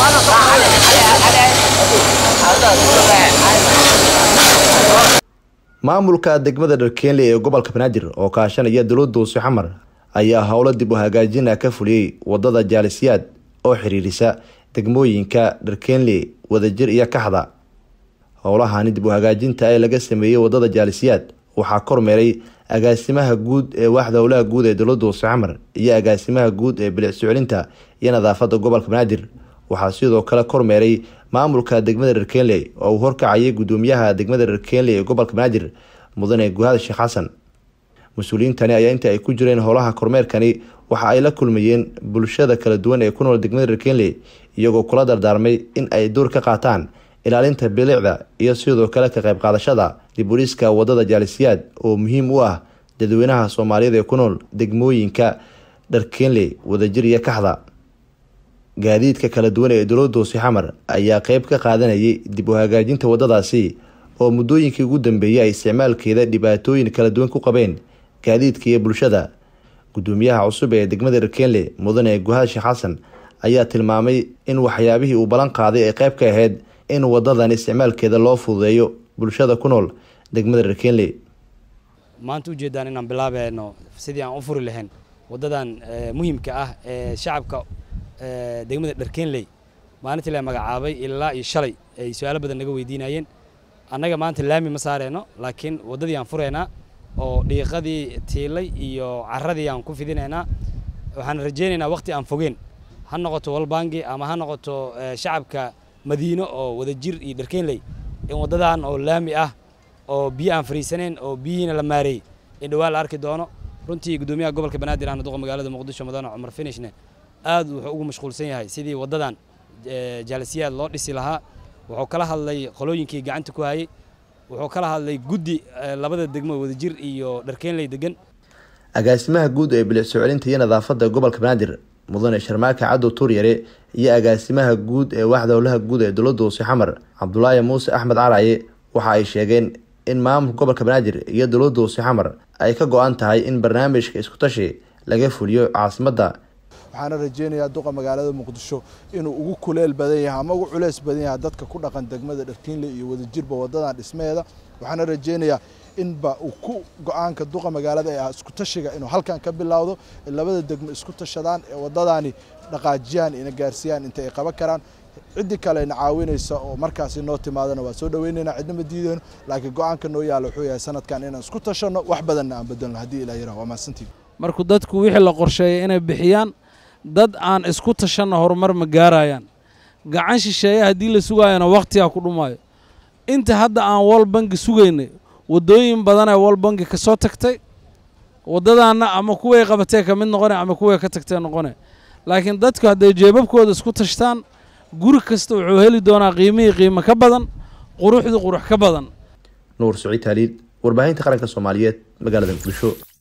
maamulka degmada dharkeenley ee gobolka banaadir oo kaashanaya dowladda uuse xamar ayaa howlo dib u hagaajina ka fuliyey wadada jaalisiyaad oo xiriirisa degmooyinka dharkeenley wadajir iyo kaxda howlahani dib u hagaajinta ee laga sameeyey wadada jaalisiyaad waxaa kormeeray agaasimaha guud ee waaxda howlaha guud ee dowladda uuse xamar iyo agaasimaha guud ee bilic soclinta iyo nadaafada gobolka banaadir waxaa sidoo kale kormeeray maamulka degmada dharkeenley oo uu horkacayay gudoomiyaha degmada dharkeenley ee gobolka banaadir mudane guhad sheekh xasan mas-uuliyiintani ayaa inta ay ku jireen howlaha kormeerkani waxa ay la kulmayeen bulshada kala duwan ee ku nool degmada dharkeenley iyagoo kula dardaarmay in ay door ka qaataan ilaalinta bilicda iyo sidoo kale ka qayb qaadashada diburiska wadada jaalisiyaad oo muhiim u ah dadweynaha soomaaliyeed ee ku nool degmooyinka dharkeenley wadajir iyo kaxda gaadiidka kala duwan ee dowladda hoose xamar ayaa qeyb ka qaadanayay dib u hagaajinta wadadaasi oo muddooyinkii ugu dambeeyey ay isticmaalkeeda dhibaatooyin kala duwan ku qabeen gaadiidka iyo bulshada gudoomiyaha cusub ee degmada dharkeenle mudane guhad sheekh xasan ayaa tilmaamay in waxyaabihii uu ballan qaaday ay qeyb ka ahayd in wadadan isticmaalkeeda loo fududeeyo bulshada ku nool degmada dharkeenle maanta ujeedaan inaan bilaabayno sidii aan u furi lahayn wadadan muhiimka ah ee shacabka degmada dharkeenley maalintii la magacaabay ilaa iyo shalay ay su-aalo badan naga weydiinayeen annaga maanta laami ma saareyno laakiin waddadii aan fureynaa oo dhiiqadii tiilay iyo caradii aan ku fidinaynaa waxaan rajaynaynaa waqti aan fogeen ha noqoto walbangi ama ha noqoto shacabka madiino oo wadajir iyo dharkeenley in waddadan oo laami ah oo biyo aan fariisaneyn oo biyihiina la maareeyey in dhawaa la arki doono runtii gudoomiyaha gobolka banaadir ahna duqa magaalada muqdisho mudane cumar finishne aad wuxuu ugu mashquulsan yahay sidii waddadan jaalisiyaad loo dhisi lahaa wuxuu kala hadlay qolooyinkii gacanta ku hayay wuxuu kala hadlay guddi labada degmo wadajir iyo dharkeenley degan agaasimaha guud ee bilic soo celinta iyo nadaafada gobolka banaadir mudane sharmaaka cadow tuuryare iyo agaasimaha guud ee waaxda howlaha guud ee dowladda hoose xamar cabdulaahi muuse axmed caraye waxa ay sheegeen in maamulka gobolka banaadir iyo dowladda hoose xamar ay ka go-an tahay in barnaamijka iskutashi laga fuliyo caasimadda waxaana rajeynayaa duqa magaalada muqdisho inuu ugu kuleel badan yahay ama ugu culeys badan yahay dadka ku dhaqan degmada dharkiinle iyo wadajirba wadadan dhismeeda waxaana rajeynayaa inba uu ku go-aanka duqa magaalada ee ah isku tashiga inuu halkan ka bilowdo labada degmo isku tashadaan ee wadadani dhaqaajiyaan ina gaarsiiyaan inta ay qaban karaan ciddii kalena caawinaysa oo markaasi noo timaadana waa soo dhaweynaynaa cidna ma diideyno laakiin go-aanka noo yaalla wuxuu yahay sanadkan inaan isku tashanno wax badanna aan bedelno haddii ilah yaraha waa mahadsantiin markuu dadku wixii la qorsheeyay inay bixiyaan dad aan isku tashanna horumar ma gaarayaan gacan shisheeye haddii la sugaayana wakhtigaa ku dhumaayo inta hadda aan wal bangi sugaynay waddooyin badanee wal bangi ka soo tagtay waddadaanna ama kuway qabatee ka mid noqone ama kuway ka tagtee noqone laakiin dadku hadday jeebabkooda isku tashtaan guri kasta wuxuu heli doonaa qiimihii qiimo ka badan quruxdii qurux ka badan nuur saciid taaliid warbaahinta qaranka soomaaliyeed magaalada muqdisho